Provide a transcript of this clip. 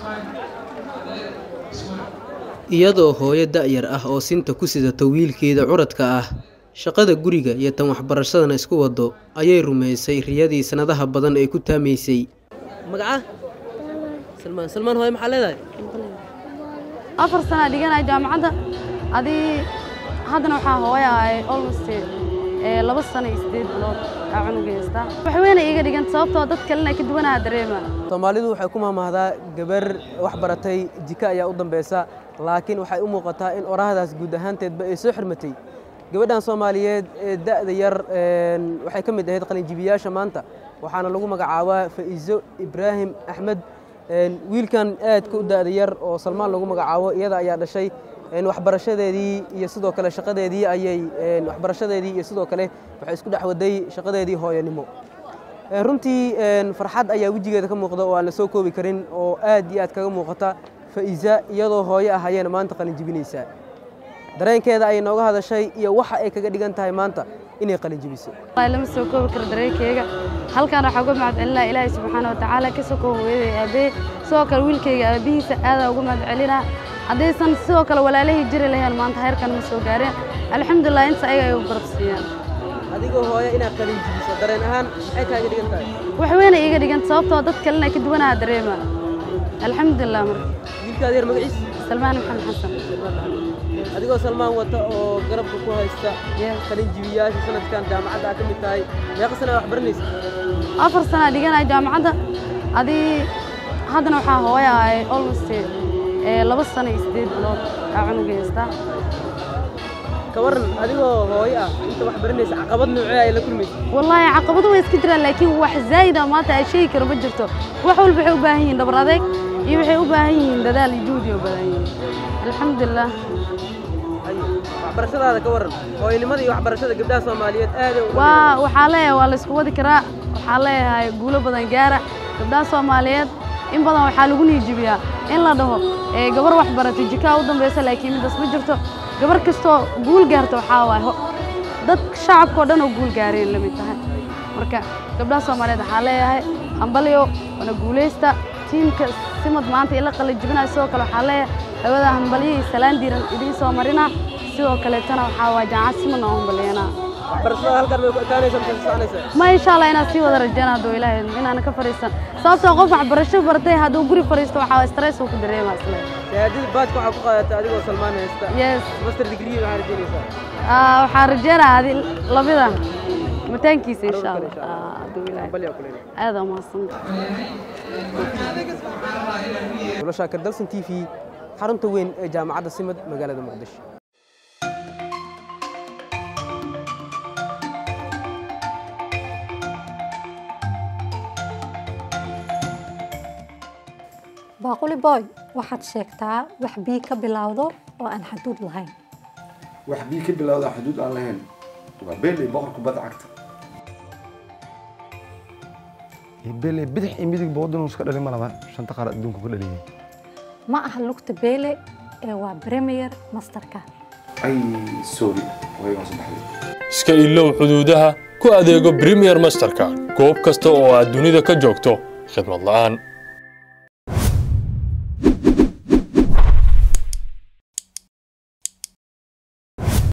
iyadoo hooyo da'yar ah oo sinta ku sidata wiilkeeda curadka ah shaqada guriga iyo tan waxbarashadana isku wado ayay rumaysay riyadii sanadaha badan ee ku taamaysay magaca salmaan salmaan hooyo maxaa leedahay afar sana dhiganaya jaamacadda adii haddana waxaa hooya ahay almost ee laba sano iyo sideed bilood aa cunug haystaa wax weyna iiga dhiganta sababtoo dad kalena ka duwanaha dareema soomaalidu waxay ku mahmahdaa gabar wax baratay jika ayaa u dambeysa laakiin waxay u muuqataa in orahdaas guud ahaanteedba ay soo xirmatay gabadhan soomaaliyeed ee da'da yar waxay ka mid ahayd qalinjibiyaasha maanta waxaana lagu magacaabaa fa'iiso ibraahim axmed wiilkan aadka u da'da yar oo salmaan lagu magacaabo iyada ayaa dhashay waxbarashadeedii iyo sidoo kale shaqadeedii ayay waxbarashadeedii iyo sidoo kale waxay isku dhex waday shaqadeedii hooyanimo runtii farxad ayaa wejigeeda ka muuqda oo aan la soo koobi karin oo aad iyo aad kaga muuqata fa'iisa iyadoo hooyo ah ayayna maanta qalin jibinaysaa dareenkeeda ayay nooga hadashay iyo waxa ay kaga dhigan tahay maanta inay qalin jibiso lama soo koobi karo dareenkeyga halkaan waxaa uga mahad celinaa ilaahay subxaana watacaala ka sokoo hooyaday aabbaye sidoo kale wiilkayga aabbihiisa aadaa uga mahad celinaa haddaysan sidoo kale walaalahii jiri lahayn maanta heerkan ma soo gaareen alxamdulilah inta ayaga ay u garab siiyaan adigoo hooyo inaad qalin jibiso dareen ahaan maxay kaaga dhigan tahay wax weyna iiga dhiganta sababtoo dad kalena ka duwanaha dareema alxamdulilah marka wiilkaada yar magaciis salmaan maxamed xasan adigoo salmaan wata oo garabka ku haysta qalin jibiyaasha sanadkan jaamacadda aad ka mid tahay meeqa sana wax baranaysa afar sana dhiganaya jaamacadda adii haddana waxaa hooya ahay almost ee laba sano iyo sideed bilood aa cunug haystaa ka waran adigoo hooyo ah inta wax baranaysa caqabad noocee ay la kulmaysa wallaahi caqabado way iska jiraan laakiin wax zaa'ida maanta ay sheegi karo ma jirto wax walba waxay u baahan yihiin dhabar adeeg iyo waxay u baahan yihiin dadaal iyo juhdi u baahan yihiin alxamdulilah waxbarashadaada ka waran hooyanimada iyo waxbarashada gabdhaha soomaaliyeed aad waa waxaa leeyahay waa la isku wadi karaa waxaa leeyahay guulo badan gaara gabdhaha soomaaliyeed in badan waxaa lagu niijibiyaa in la dhaho ee gabar wax baratay jikaa u dambaysa laakiin midaas ma jirto gabar kastoo guul gaarta waxaa waaye dad shacabkao dhan oo guul gaareen la mid tahay marka gabdhaha soomaaliyeed waxaa leeyahay hambalyo wana guulaysta tiimka simad maanta ila qalin jibinaya sidoo kale waxaa leeyahay hawada hambalyo iyo salaan diiran idiin soo marina sidoo kaleetana waxaa waa jaamacad simadna oo hambalyanaa waxbarashada halkan may ku ekaanaysa mise soconaysa ma insha allah inaan sii wada rajeyna hadduu ilaahay inaan ka fariisan sababtoo qof waxbarasho bartay hadduu guri fariisto waxaa stress uu ku dareemaa isle shahaadada baadka waxaa ku qaadatay adigoo salmaan haysta yes master degree waxaa rajeynaysaa Ah, waxaan rajeynaa adi labida mataankiisa insha allah insha Allah. Ah, hadduu ilaahay hambalyo kuleyna aad aa mahadsantahay nolosha kardalsan t v xarunta weyn ee jaamacadda simad magaalada muqdisho baaquli boy waxaad sheegtaa wax bii ka bilowdo oo aan xaduud lahayn wax bii ka bilowda xuduud aan lahayn waa beeley boqorka bada cagta beeley bidix iyo midigba waddanuu iska dhalin ma laba shanta qaar adduunka ku dhaliyay ma aha lugta beele ee waa premier masterka ay sorry way waa saddexday iska ilow xuduudaha ku adeego premier masterka goob kasta oo aad dunida ka joogto khidmad la'aan